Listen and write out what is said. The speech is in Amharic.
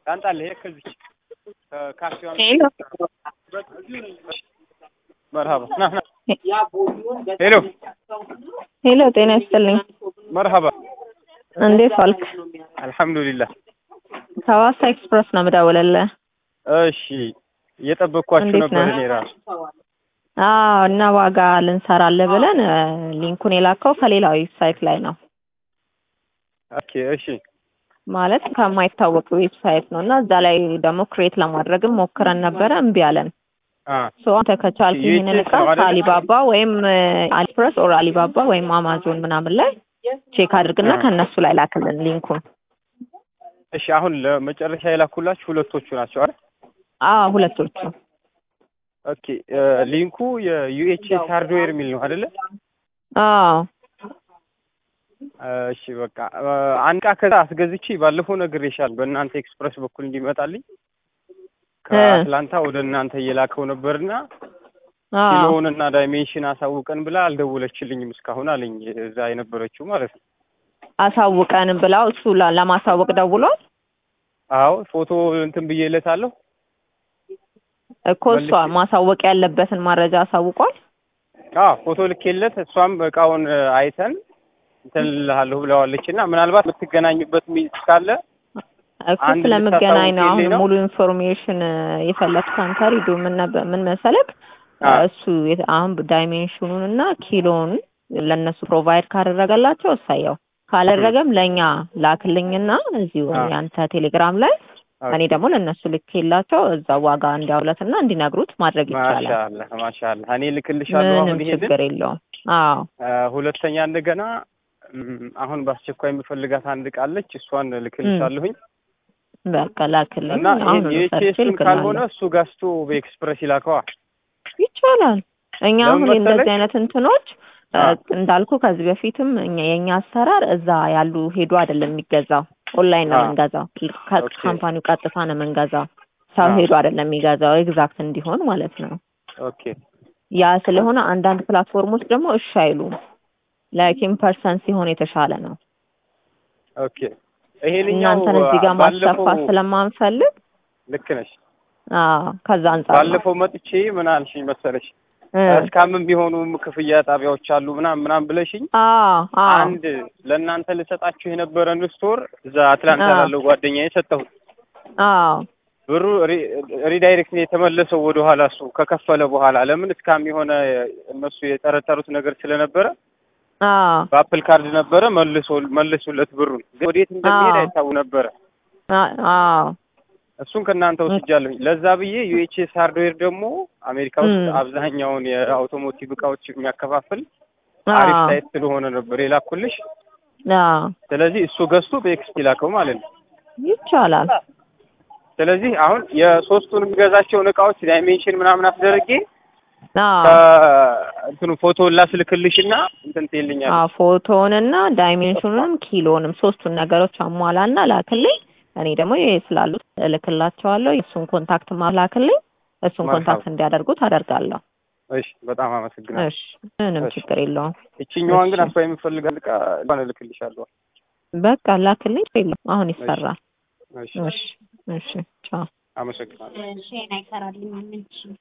ታንጣለህ ሄደህ ከዚች ካፌዋ ሄሎ መርሀባ ና ና ሄሎ ሄሎ፣ ጤና ይስጥልኝ። መርሀባ እንዴት ዋልክ? አልሐምዱሊላህ ከሐዋሳ ኤክስፕረስ ነው የምደውልልህ። እሺ እየጠበቅኳችሁ እንዴት ነበር ነህ? እኔ ራሱ አዎ፣ እና ዋጋ ልንሰራለህ ብለን እ፣ ሊንኩን የላከው ከሌላ ዌብሳይት ላይ ነው ኦኬ እሺ ማለት ከማይታወቅ ዌብሳይት ነው እና እዛ ላይ ደግሞ ክሬት ለማድረግም ሞክረን ነበረ፣ እምቢ አለን። አ ሶ አንተ ከቻልክ ዩኤስኤስ ይህንን እቃ ነው አይደለ? ከአሊባባ ወይም አሊፕረስ ኦር አሊባባ ወይም አማዞን ምናምን ላይ ቼክ አድርግና አ። ከእነሱ ላይ ላክልን ሊንኩን። እሺ አሁን ለመጨረሻ የላኩላችሁ ሁለቶቹ ናቸው አይደል? አዎ ሁለቶቹ ኦኬ እ፣ ሊንኩ የዩኤችኤስ ሃርድዌር የሚል ነው አይደለ? አዎ እሺ በቃ እ፣ አንድ ዕቃ ከዛ አስገዝቼ ባለፈው ነግሬሻለሁ በእናንተ ኤክስፕረስ በኩል እንዲመጣልኝ ከአትላንታ ወደ እናንተ እየላከው ነበርና አዎ ኪሎውንና ዳይሜንሽን አሳውቀን ብላ አልደወለችልኝም እስካሁን አለኝ እዛ የነበረችው ማለት ነው። አሳውቀን ብላው እሱ ላ- ለማሳወቅ ደውሏል አዎ ፎቶ እንትን ብዬለታለሁ። እኮ እሷ ማሳወቅ ያለበትን መረጃ አሳውቋል። አዎ ፎቶ ልኬለት እሷም እቃውን እ፣ አይተን እንትን እልሃለሁ ብለዋለች እና ምናልባት የምትገናኙበት ሚዝ ካለ እኮ አንድ ስለምገናኝ ነው አሁን ልታሳውቂልኝ ነው? ሙሉ ኢንፎርሜሽን የፈለግኩት አንተ ሪዱ ምን ነበር ምን መሰለክ አ፣ እሱ የት- አሁን ዳይሜንሽኑን እና ኪሎውን ለእነሱ ፕሮቫይድ ካደረገላቸው እሳየው ካላደረገም ለእኛ ላክልኝና እዚሁ አ። ያንተ ቴሌግራም ላይ እኔ ኦኬ። ደግሞ ለእነሱ ልኬላቸው እዛ ዋጋ እንዲያውለትና እንዲነግሩት ማድረግ ይቻላል። ማሻአላህ ማሻአላህ እኔ ልክልሻለሁ ምንም አሁን ይሄንን ችግር የለውም። አዎ እ፣ ሁለተኛ እንደገና እም፣ አሁን በአስቸኳይ የምፈልጋት አንድ ዕቃ አለች እሷን ልክልሻለሁኝ በቃ ላክልኝ። እና አሁን ይሄን ሰርቼ የቼስን ካልሆነ ልክልሃለሁ። እሱ ገዝቶ በኤክስፕረስ ይላከዋ ይቻላል። እኛ ለምን አሁን መሰለሽ? እንደዚህ አይነት እንትኖች እ፣ አ። እንዳልኩ ከዚህ በፊትም እኛ የእኛ አሰራር እዛ ያሉ ሄዶ አይደለም የሚገዛው፣ ኦንላይን ነው አ። የምንገዛው። ኦኬ። ከካምፓኒው ቀጥታ ነው የምንገዛው። ሰው አ። ሄዶ አይደለም የሚገዛው፣ ኤግዛክት እንዲሆን ማለት ነው። ኦኬ ያ ስለሆነ አንዳንድ ፕላትፎርሞች ደግሞ እሺ አይሉም። ላይክ ኢን ፐርሰን ሲሆን የተሻለ ነው። ኦኬ ይሄንኛው እናንተን እዚህ ጋር ባለፈው ማስከፋት ስለማንፈልግ ልክ ነሽ አዎ ከዛ አንጻር ነው። ባለፈው መጥቼ ምን አልሽኝ መሰለሽ እ፣ እስካምን ቢሆኑ ክፍያ ጣቢያዎች አሉ ምናምን ምናምን ብለሽኝ አዎ አዎ አንድ ለእናንተ ልሰጣችሁ የነበረን ስቶር እዛ አትላንታ አ። ላለው ጓደኛዬ ሰጠሁት አዎ ብሩ ሪ- ሪዳይሬክት ነው የተመለሰው ወደ ኋላ እሱ ከከፈለ በኋላ ለምን እስካም የሆነ እነሱ የጠረጠሩት ነገር ስለነበረ አዎ በአፕል ካርድ ነበረ መልሶ መልሱለት ብሩን ግን ወዴት እንደሚሄድ አዎ። አይታወቅ ነበረ አ- አዎ እሱን ከእናንተ ወስጃለሁኝ ለዛ ብዬ ዩኤችኤስ ሃርድዌር ደግሞ አሜሪካ ውስጥ ም። አብዛኛውን የአውቶሞቲቭ እቃዎች የሚያከፋፍል አሪፍ አዎ ሳይት ስለሆነ ነበር የላኩልሽ አዎ ስለዚህ እሱ ገዝቶ በኤክስፒ ላከው ማለት ነው ይቻላል። ስለዚህ አሁን የሶስቱን የሚገዛቸውን እቃዎች ዳይሜንሽን ምናምን አስደርጌ አዎ እንትኑ ፎቶ ላስልክልሽና እንትን ትይልኛለሽ አዎ ፎቶውንና ዳይሜንሽኑንም ኪሎንም ሶስቱን ነገሮች አሟላና ላክልኝ። እኔ ደግሞ ይሄ ስላሉት እልክላቸዋለሁ። የእሱን ኮንታክት ማላክልኝ እሱን መርሀባ። ኮንታክት እንዲያደርጉት አደርጋለሁ። እሺ በጣም አመሰግናለሁ እሺ ምንም እሺ። ችግር የለውም። ይችኛዋን ግን እሺ። አስፋ የምፈልጋት እቃ እንኳን እልክልሻለሁ በቃ ላክልኝ። የለም አሁን ይሰራል። እሺ እሺ እሺ ቻው። አመሰግናለሁ ሼን አይሰራልኝም እንጂ